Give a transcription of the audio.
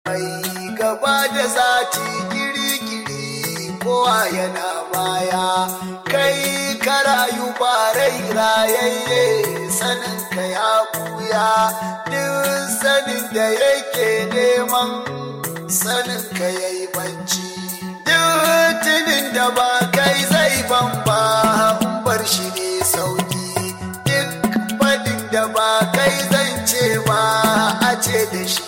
mai gaba da zati giri-giri kowa yana baya kai ka rayu ba rai rayayye sanin ka ya buya duk sanin da yake neman sanin ka yayi bacci duk tunin da ba kai zai bamba bar shi ne sauki duk fadin da ba kai zan ce ba a ce da shi